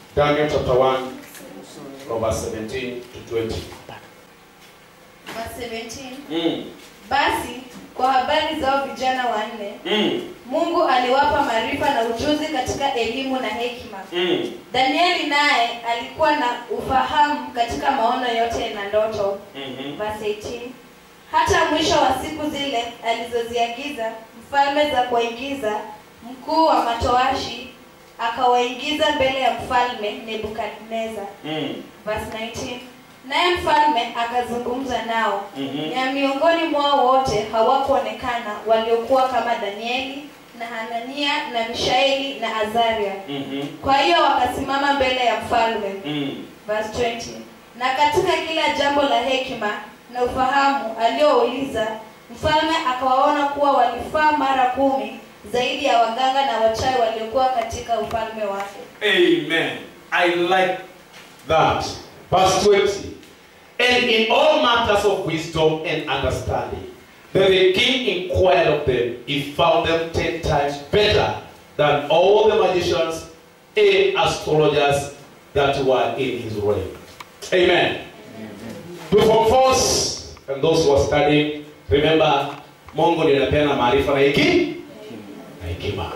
Daniel chapter 1 from verse 17 to 20. Verse 17. Mm. Basi kwa habari zao vijana wanne, Mm. Mungu aliwapa maarifa na ujuzi katika elimu na hekima. Mm. Danieli naye alikuwa na ufahamu katika maono yote na ndoto. Mhm. Verse 18. Hata mwisho wa siku zile alizoziagiza mfalme za kuwaingiza, mkuu wa matoashi akawaingiza mbele ya mfalme Nebukadneza. Mm. Verse 19. Naye mfalme akazungumza nao Mhm. na miongoni mwao wote hawakuonekana waliokuwa kama Danieli na Hanania na Mishaeli na Azaria. Mhm. Kwa hiyo wakasimama mbele ya mfalme. Mm. Verse 20. Na katika kila jambo la hekima na ufahamu aliyouliza, mfalme akawaona kuwa walifaa mara kumi zaidi ya waganga na wachawi waliokuwa katika ufalme wake. Amen. I like that. Verse 20. And in all matters of wisdom and understanding, that the king inquired of them, he found them ten times better than all the magicians and astrologers that were in his reign. Amen. To Form fours and those who are studying, remember, Mungu ndiye anapeana maarifa na hekima na hekima.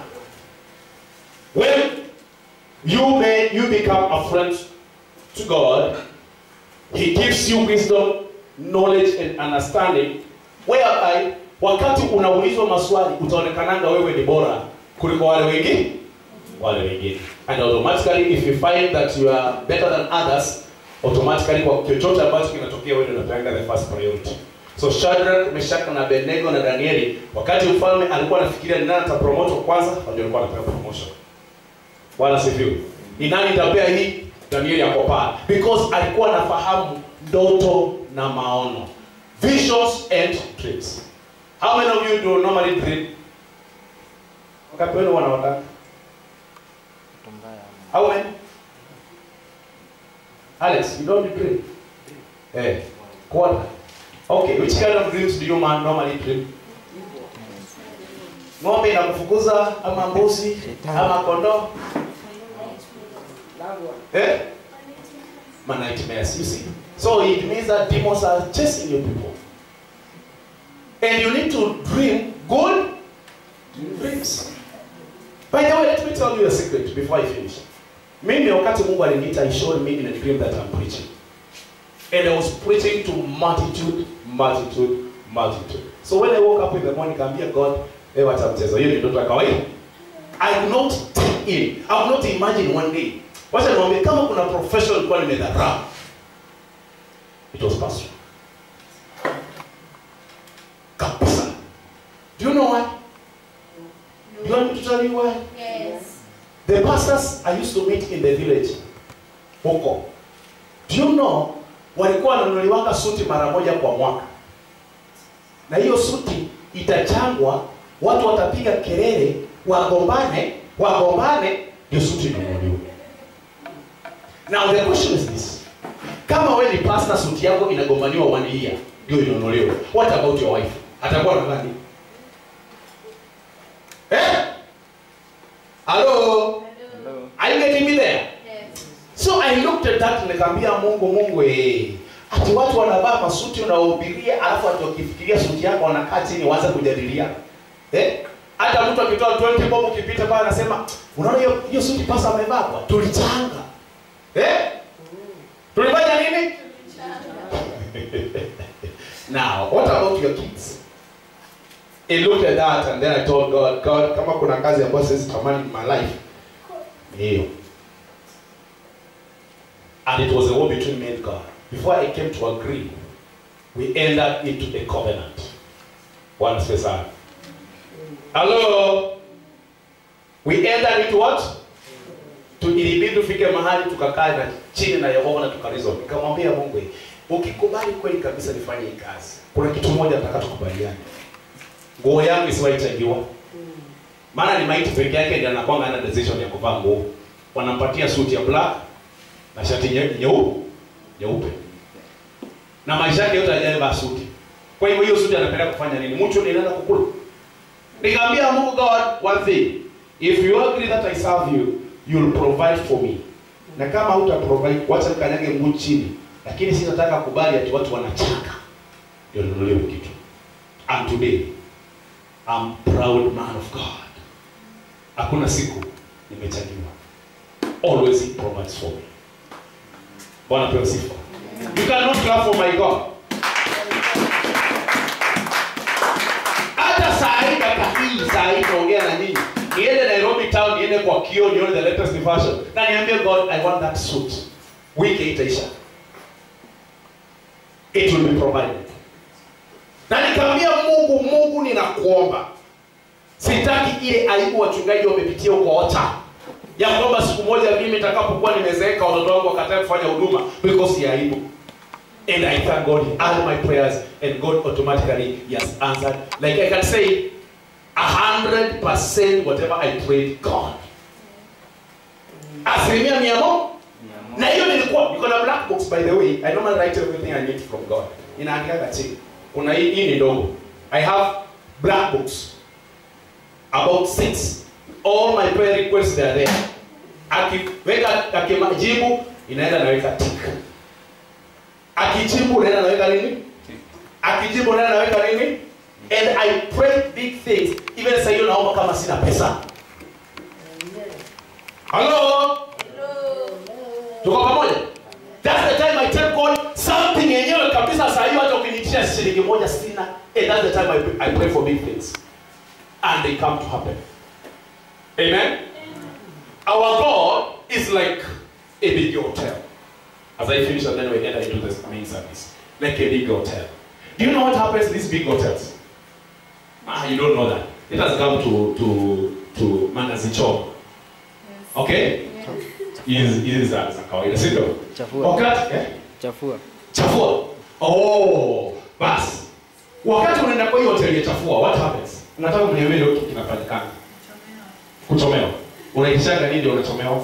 When you may you become a friend to God, He gives you wisdom, knowledge and understanding whereby wakati unaulizwa maswali utaonekananga wewe ni bora kuliko wale wengine wale wengine and automatically if you find that you are better than others automatically kwa chochote ambacho kinatokea wewe ndio unapeanga the first priority so Shadrach, Meshach na Abednego na Danieli wakati mfalme alikuwa anafikiria ni nani atapromote kwanza ndio alikuwa anapewa promotion Bwana sifiwe. Ni nani itapea hii? Danieli ako pale. Because alikuwa anafahamu ndoto na maono. Visions and dreams. How many of you do normally dream? Wakati wenu wanaota? How many? Alex, you don't dream? Eh. Quarter. Okay, which kind of dreams do you man normally dream? Ng'ombe inakufukuza ama mbuzi ama kondoo? Eh? My nightmares, you see. So it means that demons are chasing you people. And you need to dream good dreams. By the way, let me tell you a secret before I finish. Mimi wakati Mungu aliniita, he showed me in a dream that I'm preaching. And I was preaching to multitude, multitude, multitude. So when I woke up in the morning, kaambia God, eh, wacha mchezo. Hiyo ni ndoto ya kawaida. I could not take in. I could not imagine one day. Wacha niwaambie kama kuna profession ilikuwa nimedharau. It was pastor. Kabisa. Do you know why? Do you want me to tell you why? Yes. The pastors I used to meet in the village huko. Do you know walikuwa wananunuliwanga suti mara moja kwa mwaka, na hiyo suti itachangwa, watu watapiga kelele, wagombane, wagombane, ndio suti inunuliwe. Now the question is this, kama wewe ni pastor, suti yako inagombaniwa one year ndio inunuliwe, what about your wife? Atakuwa na nani? Eh? Hello? Are you getting me there? Yes. So I looked at that nikamwambia Mungu, Mungu eh, ati watu wanavaa masuti unawahubiria, alafu ati wakifikiria suti yako wanakaa chini waanze kujadiliana. Eh? Hata mtu akitoa 20 bob ukipita pale anasema, unaona hiyo hiyo suti pasa amevaa kwa tulichanga. Eh? Tulifanya nini? Now, what about your kids? I looked at that and then I told God, God, kama kuna kazi ambayo siwezi tamani in my life, ni hiyo. And it was a war between me and God. Before I came to agree, we entered into a covenant. One special. Hello? We entered into what? Tu ilibidi tufike mahali tukakaa na chini na Yehova na tukarizon. Nikamwambia Mungu, ukikubali kweli kabisa nifanye hii kazi, kuna kitu moja nataka tukubaliane. Nguo yangu isiwahi changiwa. Maana ni maiti peke yake ndiye anakuwa ana decision ya kuvaa nguo. Wanampatia suti ya black na shati nye- nyeupe nyeupe na maisha yake yote hajavaa suti. Kwa hivyo hiyo suti anapenda kufanya nini? Mtu ndiye anaenda kukula. Nikamwambia Mungu God one thing. If you agree that I serve you, you'll provide for me. na kama huta provide wacha mkanyage mguu chini lakini sitataka kubali ati watu wanachanga ndio nunuliwe kitu and today I'm proud man of God hakuna siku nimechangiwa always he provides for me bwana pewe sifa you cannot clap for my God hata saa hii kaka hii saa hii naongea na nyinyi niende nairobi town niende kwa kio nione the latest fashion na niambie god i want that suit wiki itaisha it will be provided na nikamwambia mungu mungu ninakuomba sitaki ile aibu wachungaji wamepitia huko ota ya kwamba siku moja mimi nitakapokuwa nimezeeka watoto wangu wakatae kufanya huduma because ya aibu and i thank god he heard my prayers and god automatically he has answered like i can say a hundred percent whatever i prayed god asilimia mia moja na hiyo nilikuwa niko na black box by the way i normally write everything i need from god inaandikaga chini kuna hii hii ni ndogo i have black books about six all my prayer requests they are there akiweka akijibu inaenda naweka tick akijibu unaenda naweka nini akijibu unaenda naweka nini and i pray big things even sasa hiyo naomba kama sina pesa hello tuko pamoja that's the time i tell god something yenyewe kabisa saa hiyo hata ukiniitisha shilingi moja sina and that's the time I, pray- i pray for big things and they come to happen amen our god is like a big hotel as i finish and then we enter into the main service like a big hotel do you know what happens in these big hotels ah you don't know that it has come to to to manazicho okay hizi hizi za za kawaida si ndio Chafua. wakati eh? Chafua. chafua oh basi wakati unaenda kwa hiyo hoteli ya chafua what happens nataka mniambie ndio kitu kinafanyikana kuchomewa unaishanga nini ndio unachomewa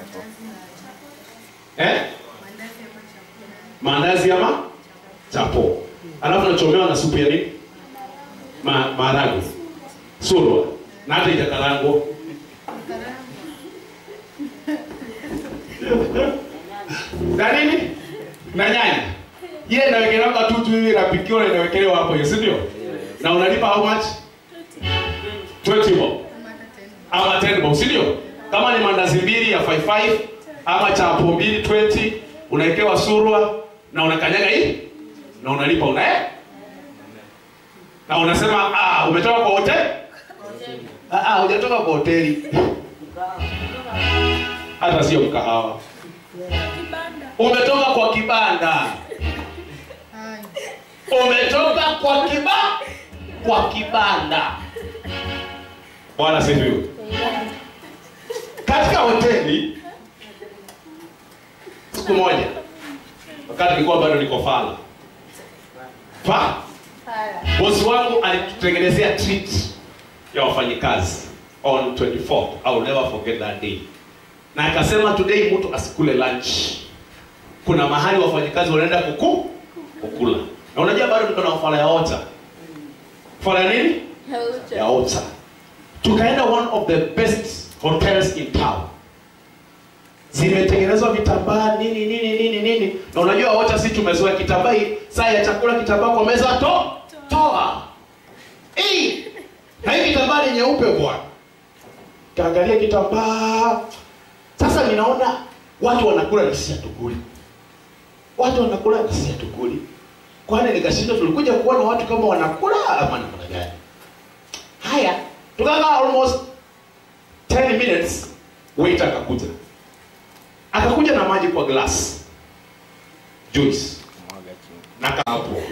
eh maandazi ama chapo alafu unachomewa na supu ya nini Ma, maharagwe surwa na hata ijakarango na nini na nyanya ile inawekelewa tu tu hivi inapikiwa na inawekelewa hapo hiyo si ndio na unalipa how much 20 bob ama 10 bob si ndio kama ni mandazi mbili ya 55 ama chapo mbili 20 unawekewa surwa na unakanyaga hii na unalipa una eh? na unasema ah umetoka kwa hoteli ah ah hujatoka kwa hoteli hata sio mkahawa umetoka kwa kibanda umetoka kwa kiba kwa kibanda bwana sifiwe katika hoteli siku moja wakati nilikuwa bado niko fala fa bosi wangu alitutengenezea treat ya wafanyikazi on 24th I will never forget that day na akasema today mtu asikule lunch kuna mahali wafanyikazi wanaenda kuku kukula na unajua bado niko na fala ya ota fala ya nini ya ota tukaenda one of the best hotels in town zimetengenezwa vitambaa nini nini nini nini na unajua wote si tumezoea kitambaa hii saa ya chakula kitambaa kwa meza to toa hey! na hii kitambaa ni nyeupe bwana kaangalia kitambaa sasa ninaona watu wanakula na sisi hatukuli watu wanakula na sisi hatukuli kwani nikashindwa tulikuja kuona watu kama wanakula ama namna gani haya tukakaa almost 10 minutes wait akakuja akakuja na maji kwa glass juice Mwaga chini. na hapo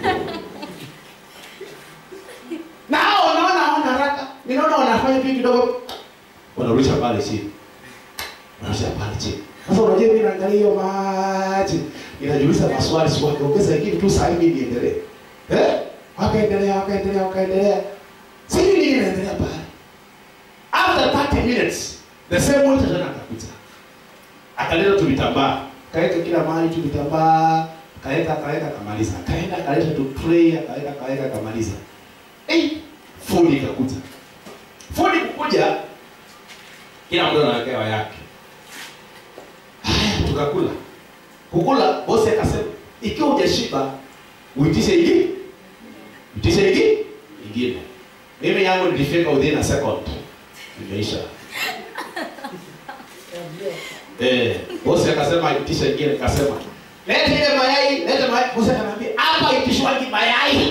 na hao wanaona hawana haraka ninaona wanafanya vitu kidogo wanarusha pale chini wanarusha pale chini sasa unajua mimi naangalia hiyo maji inajiuliza maswali sio wakiongeza hiki tu saa hii niendelee eh wakaendelea wakaendelea wakaendelea sasa nini inaendelea pale after 30 minutes the same water tena akakuja akaleta tu vitambaa kaweka kila mahali tu vitambaa kaweka kaweka akamaliza akaenda akaleta tu tray akaweka kaweka akamaliza hey, food ikakuja food kukuja kila mtu anawekewa yake haya tukakula kukula bosi akasema ikiwa hujashiba uitishe ingine uitishe ingine ingine mimi yangu nilifika within a second imeisha eh bosi akasema itisha ingine akasema leta ile mayai leta mayai bosi akaniambia hapa itishwaji mayai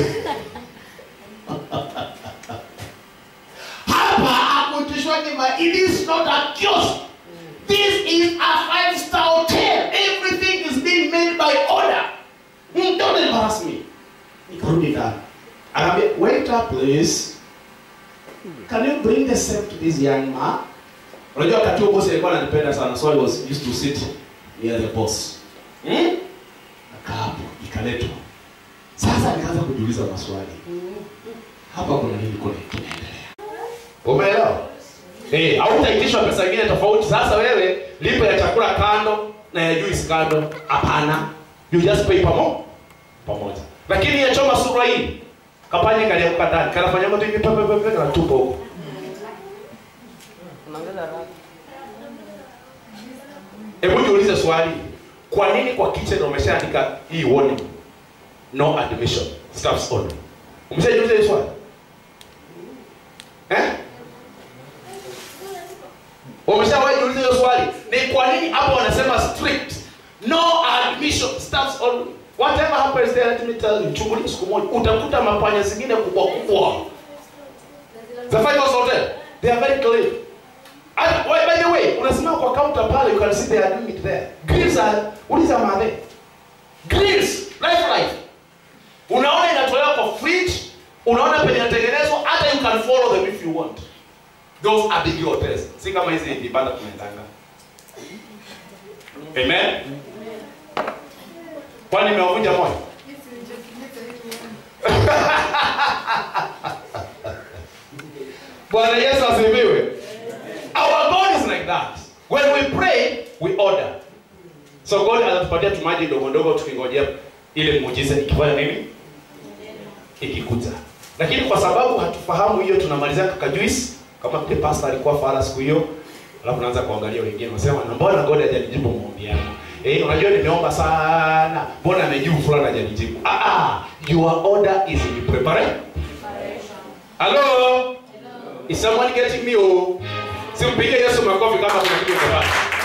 hapa hakuitishwaji mayai it is not a kiosk This is a five-star hotel. Everything is being made by order. Mm, don't embarrass me. Nikarudi ndani. Akaambia, waiter please. Can you bring the same to this young man? Unajua wakati huo boss alikuwa ananipenda sana so I was used to sit near the boss. Hmm? Nakaa hapo, ikaletwa. Sasa nikaanza kujiuliza maswali. Hapa kuna nini kuna kinaendelea? Umeelewa? Eh, hautaitishwa pesa nyingine tofauti. Sasa wewe lipa ya chakula kando na ya juice kando. Hapana. You just pay pamoja. Pamoja. Lakini ya choma sura hii kapanye kale ukatani. Kanafanya mtu hivi pepe pepe na tupo huko. Unaongeza raha. Hebu niulize swali. Kwa nini kwa kitchen wameshaandika hii warning? No admission. Staffs only. Umeshajiuliza hili swali? Eh? Wameshawahi jiuliza hiyo swali? Ni kwa nini hapo wanasema strict? No admission. Staffs only. Whatever happens there, let me tell you, chungulia siku moja utakuta mapanya zingine kubwa kubwa. The five hotel, they are very clean. And, why, by the way, unasimama kwa counter pale, you can see they are doing it there. Grills are, uliza madhe. Grills, life life. Unaona inatolewa kwa fridge, unaona penye inatengenezwa, hata you can follow them if you want. Those are big hotels. Si kama hizi vibanda tunaendanga. Amen. Kwani nimewavunja moyo? Bwana Yesu asifiwe. Our God is like that. When we pray, we order. So God anatupatia tumaji ndogo ndogo tukingojea ile muujiza ikifanya nini? Ikikuja. Lakini kwa sababu hatufahamu hiyo tunamalizia kaka juice kama vile pastor alikuwa fara siku hiyo. Alafu naanza kuangalia wengine wanasema na mbona God hajanijibu maombi yangu? Eh, unajua nimeomba sana. Mbona amejibu fulani hajanijibu? Ah ah, your order is in preparation. Hello? Is someone getting me? Oh, simpige Yesu makofi kama kuna kitu kwa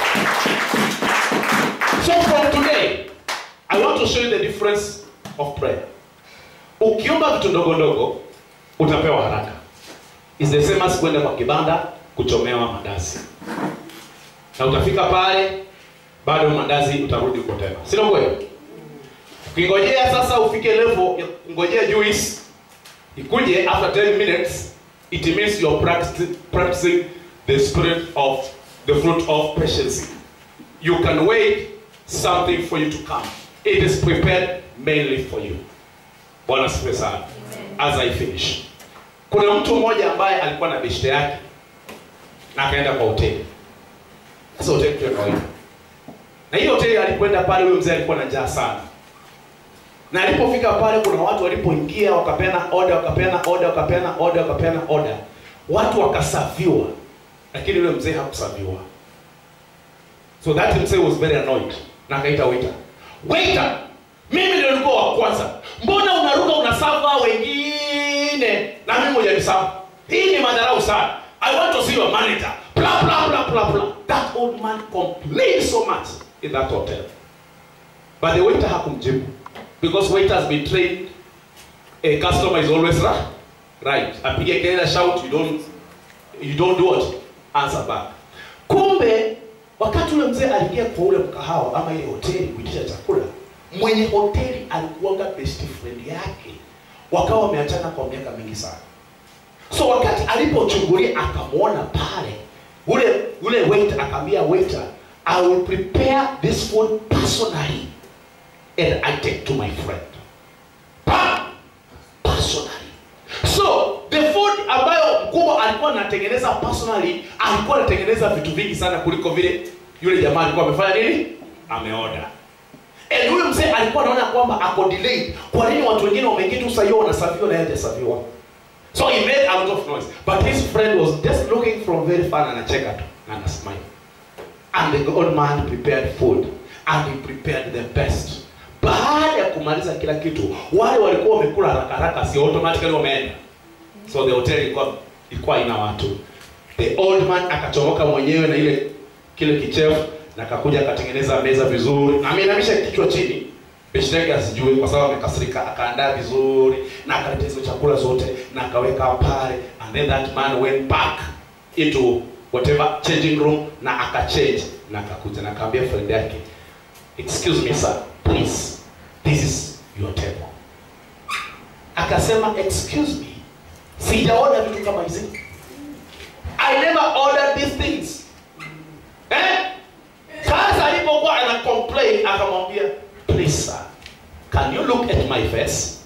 So from today, I want to show you the difference of prayer. Ukiomba vitu ndogo ndogo, utapewa haraka. Is the same as kwenda kwa kibanda kuchomewa mandazi. Na utafika pale bado mandazi utarudi huko tena. Sio kweli? Ukingojea sasa ufike level ya ngojea juice ikuje after 10 minutes it means you're practicing, practicing the spirit of the fruit of patience. You can wait something for you to come. It is prepared mainly for you. Bwana sifiwe sana. As I finish. Kuna mtu mmoja ambaye alikuwa na beshte yake na akaenda kwa hoteli. Sasa hoteli tu ya kawaida. Na hiyo hoteli alipoenda pale huyo mzee alikuwa na njaa sana. Na alipofika pale kuna watu walipoingia wakapeana order, wakapeana order, wakapeana order, wakapeana order. Watu wakasaviwa. Lakini yule mzee hakusaviwa. So that mzee was very annoyed. Na akaita waiter. Waiter, mimi ndio nilikuwa wa kwanza. Mbona unaruka unasava wengine na mimi hujanisava? Hii ni madharau sana. I want to see your manager. Blah blah blah blah blah. That old man complained so much in that hotel. But the waiter hakumjibu because waiter has been trained a customer is always right. Right. Apige kelele shout you don't you don't do what? Answer back. Kumbe wakati ule mzee aliingia kwa ule mkahawa ama ile hoteli kuitisha chakula, mwenye hoteli alikuwanga best friend yake, wakawa wameachana kwa miaka mingi sana. So wakati alipochungulia akamwona pale, ule ule waiter akamwambia waiter, I will prepare this food personally and I take to my friend. Pa! Personally. So the food ambayo mkubwa alikuwa anatengeneza personally, alikuwa anatengeneza vitu vingi sana kuliko vile yule jamaa alikuwa amefanya nini? Ameoda. And huyu mzee alikuwa anaona kwamba ako delayed. Kwa nini watu wengine wameingia tu sasa wanasafiwa na yeye hajasafiwa? So he made a lot of noise. But his friend was just looking from very far and anacheka tu na anasmile. and the old man prepared food and he prepared the best baada ya kumaliza kila kitu wale walikuwa wamekula haraka haraka si automatically wameenda so the hotel ilikuwa ilikuwa ina watu the old man akachomoka mwenyewe na ile kile kichefu na akakuja akatengeneza meza vizuri na ameinamisha kichwa chini Beshteke asijue kwa sababu amekasirika, akaandaa vizuri na akaleta hizo chakula zote na akaweka pale, and then that man went back into whatever changing room na akachange na akakuja na akaambia friend yake, excuse me sir, please this is your table. Akasema excuse me, sijaona vitu kama hizi. I never ordered these things. Eh? Sasa alipokuwa ana complain akamwambia, please sir, can you look at my face?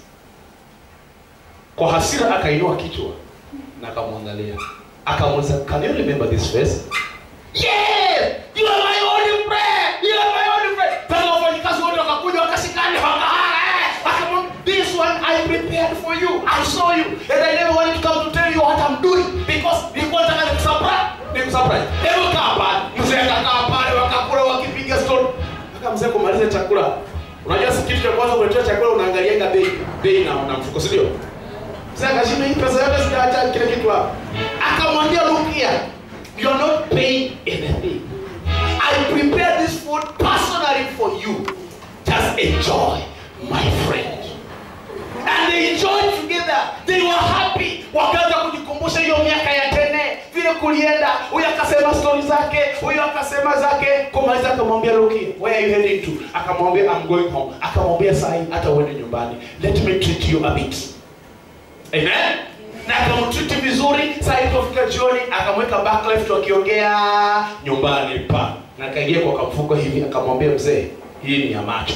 Kwa hasira akainua kichwa na akamwangalia, akamuuliza, can you remember this face? Yes, you are my only friend. You are my only friend. Sasa wafanyikazi wote wakakuja wakashikana wakahaa, eh, wakamwambia, this one I prepared for you. I saw you and I never wanted to come to tell you what I'm doing because nilikuwa nataka nikusurprise. Nikusurprise. Hebu kaa pale. Mzee akakaa pale wakakula wakipiga story. Mpaka mzee kumaliza chakula. Unajua si kitu cha kwanza kuletea chakula unaangalianga bei bei na na mfuko si ndio? Mzee akashinda hii pesa yote sijaacha kile kitu hapo. Akamwambia look here. You are not paying anything. I prepared this food personally for you. Just enjoy, my friend. And they enjoyed together. They were happy. Wakaanza kujikumbusha hiyo miaka ya tene vile kulienda. Huyu akasema stori zake, huyu akasema zake. Kumaliza akamwambia look here, where are you heading to? Akamwambia I'm going home. Akamwambia sahi hata uende nyumbani. Let me treat you a bit. Amen. Na akamtreat vizuri. Saa ilipofika jioni akamweka back left wakiongea nyumbani pa. Na akaingia kwa kamfuko hivi akamwambia mzee, hii ni ya macho.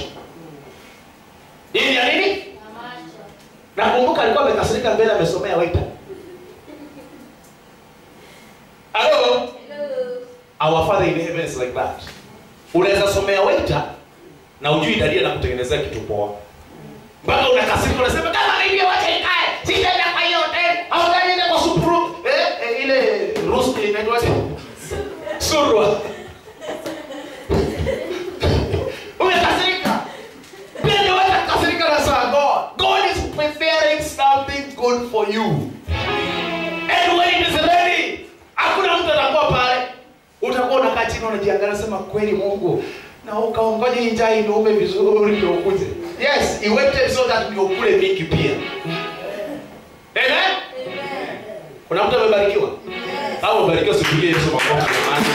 Hii ni ya nini? nakumbuka alikuwa amekasirika mbele amesomea waita halo our father in heaven is like that unaweza somea waita na ujui dadia na kutengenezea kitu poa mpaka unakasirika unasema kama nivyo wacha ikae sitaenda kwa hiyo hotel au nitaenda kwa supuru eh, eh, ile rusti inaitwaje surwa umekasirika pia ndio wewe kasirika na saa God. God is preparing something good for you. And when it is ready, hakuna mtu atakuwa pale. Utakuwa unakaa chini unajiangalia sema kweli Mungu na ukaongoja hii njaa inume vizuri ndio ukuje. Yes, he waited so that ndio ukule mingi pia. Amen. Kuna mtu amebarikiwa? Au umebarikiwa sipigie Yesu makofi jamani.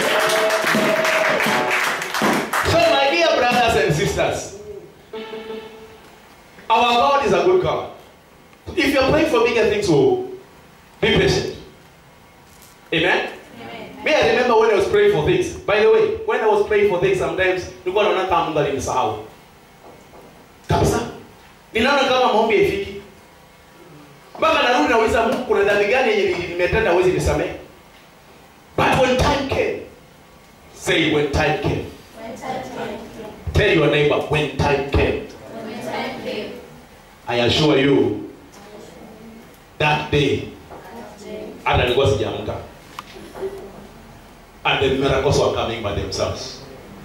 So my dear brothers and sisters, Our God is a good God. If you're praying for bigger things, oh, be patient. Amen? Me, I remember when I was praying for things. By the way, when I was praying for things, sometimes nilikuwa naona kama Mungu alinisahau. Kabisa. Ninaona kama maombi haifiki. Mpaka narudi nauliza Mungu kuna dhambi gani yenye nimetenda huwezi nisamehe? But when time came, say when time came. Tell your neighbor when time came. I assure you that day hata nilikuwa sijaamka and the miracles were coming by themselves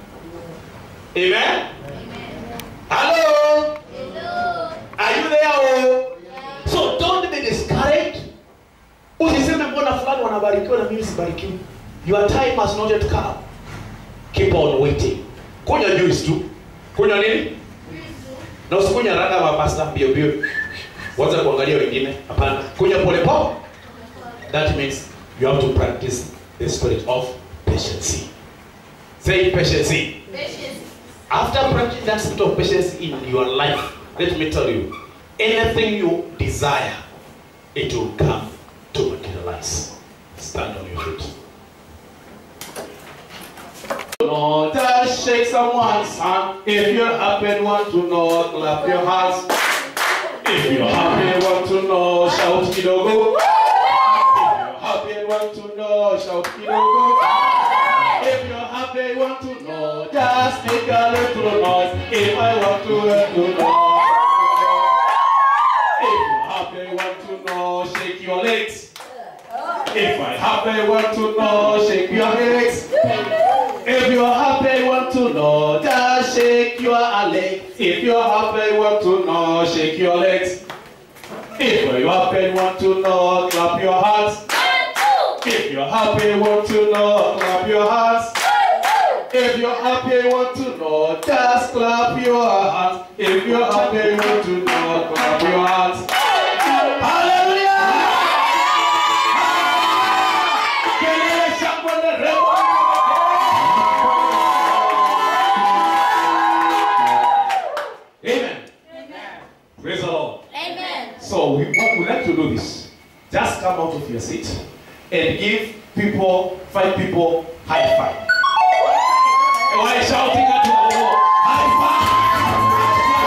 amen hello are you there oh? so don't be discouraged usiseme mbona fulani wanabarikiwa na mimi sibarikiwi your time has not yet come keep on waiting kunywa juice tu kunywa nini na usikunywa haraka mapasta mbio mbio waza kuangalia wengine hapana kunywa pole pole that means you have to practice the spirit of patience say patience after practicing that spirit of patience in your life let me tell you anything you desire it will come to materialize stand on your feet Lord, just shake someone's hand. If you're happy and want to know, clap your hands. If you're happy and want to know, shout kidogo. If you're happy and want to know, shout kidogo. If you're happy and want to know, just make a little noise. If I want to let you know. If you're happy and want to know, shake your legs. If I happy and want to know, shake your legs. If you're happy, want to know, just shake your legs. If you're happy, want to know, shake your legs. If you're happy, want to know, clap your hands. If you're happy, want to know, clap your hands. If you're happy, want to know, just clap your hands. If you're happy, want to know, clap your hands. Hallelujah! Kelele shangwe nderemo. Amen. Praise the Lord. So we, what we like to do this. Just come out of your seat and give people, five people, high five. Why shouting at the Lord? High five!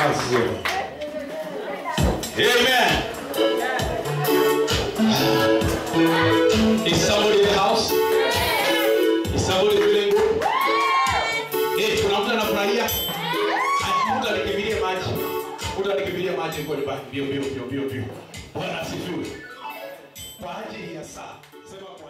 Basi sio. Amen. Is somebody in the house? Is somebody feeling good? Eh, kuna mtu anafurahia? Ah, Mtu anikimbilie maji. Mtu anikimbilie maji kwa nyumbani. Bio bio bio bio bio. Bwana asifiwe. Kwa ajili ya saa. Sema